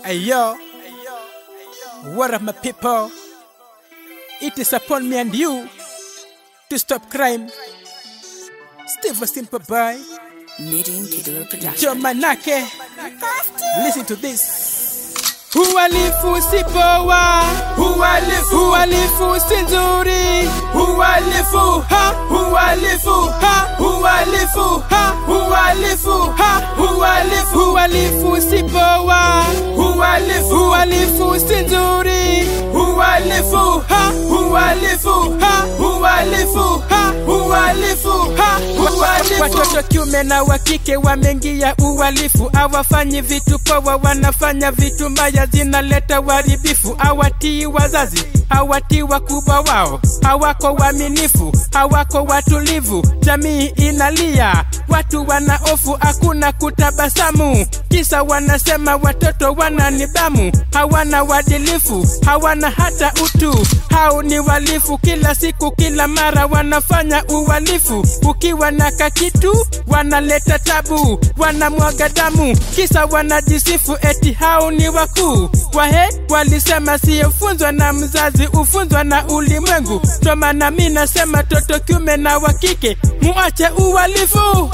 Hey yo, what up my people? It is upon me and you to stop crime. Steve a simple boy, Knitting to the production. Joe Manake. Listen to this. Uhalifu si poa, uhalifu, uhalifu si nzuri, uhalifu, ha, uhalifu, ha, uhalifu, ha, uhalifu, ha, uhalifu, uhalifu si poa, uhalifu, uhalifu si nzuri, uhalifu, ha, uhalifu, ha, uhalifu, ha, uhalifu, ha, uhalifu. Watoto kiume na wa kike wameingia uhalifu, hawafanyi vitu poa, wanafanya vitu mbaya, zinaleta uharibifu. Hawatii wazazi, hawatii wakubwa wao, hawako waaminifu, hawako watulivu. Jamii inalia, watu wana hofu, hakuna kutabasamu, kisa wanasema watoto wana nidhamu, hawana uadilifu, hawana hata utu. Hao ni walifu, kila siku, kila mara wanafanya uhalifu. Ukiwa na kakitu wanaleta tabu, wanamwaga damu, kisa wanajisifu eti hao ni wakuu. Wahe walisema siyefunzwa na mzazi, ufunzwa na ulimwengu. Ndo maana mi nasema toto kiume na wa kike muache uhalifu.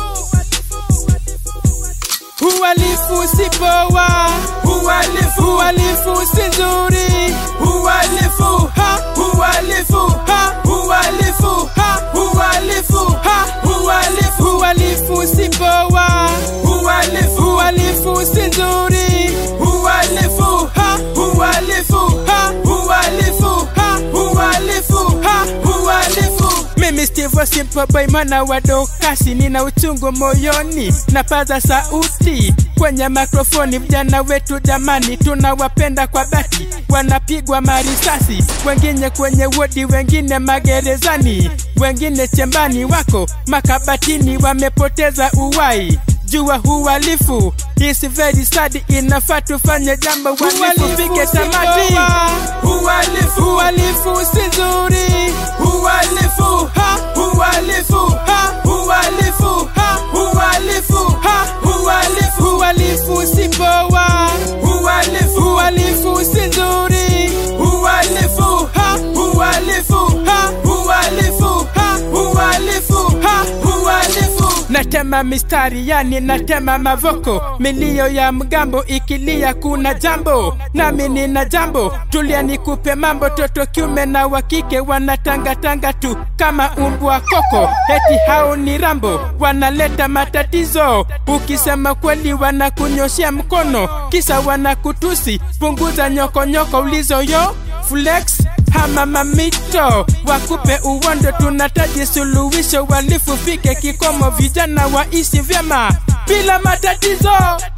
Uhalifu si poa, uhalifu, uhalifu si nzuri, uhalifu, ha, uhalifu, ha, uhalifu, ha, uhalifu, ha, uhalifu, uhalifu si poa, uhalifu, uhalifu si nzuri, uhalifu, ha, uhalifu, ha, uhalifu, ha, uhalifu, ha, uhalifu. Mimi Steve Simple Boy mwana wa dokasi, nina uchungu moyoni, napaza sauti kwenye mikrofoni. Vijana wetu jamani, tunawapenda kwa dhati, wanapigwa marisasi, wengine kwenye wodi, wengine magerezani, wengine chembani, wako makabatini, wamepoteza uwai jua uhalifu is very sad, inafaa tufanye jambo, uhalifu pige tamati. Uhalifu, uhalifu si nzuri, uhalifu, ha, uhalifu, ha, uhalifu, ha, uhalifu, ha, uhalifu, uhalifu si poa, uhalifu, uhalifu si nzuri, uhalifu, ha, uhalifu, ha, uhalifu, ha, uhalifu, ha, uhalifu natema mistari yani natema mavoko milio ya mgambo ikilia kuna jambo nami nina jambo tulia nikupe mambo toto kiume na wakike wanatangatanga tu kama umbwa koko eti hao ni rambo wanaleta matatizo ukisema kweli wanakunyoshea mkono kisa wanakutusi punguza nyokonyoko ulizoyo flex hama mamito wakupe uwondo, tunataji suluhisho, walifu fike kikomo, vijana waishi vyema bila matatizo.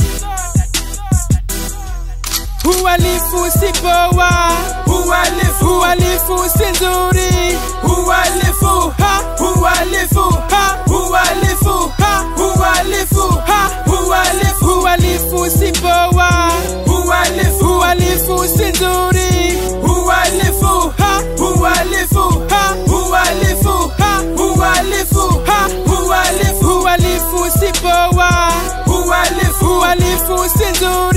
Uhalifu si poa, uhalifu, uhalifu si nzuri, uhalifu, ha, uhalifu, ha, uhalifu, ha, uhalifu, ha, uhalifu, uhalifu si poa, uhalifu, uhalifu si nzuri, uhalifu, ha, uhalifu, ha, uhalifu, ha, uhalifu, ha, uhalifu, uhalifu si poa, uhalifu, uhalifu si nzuri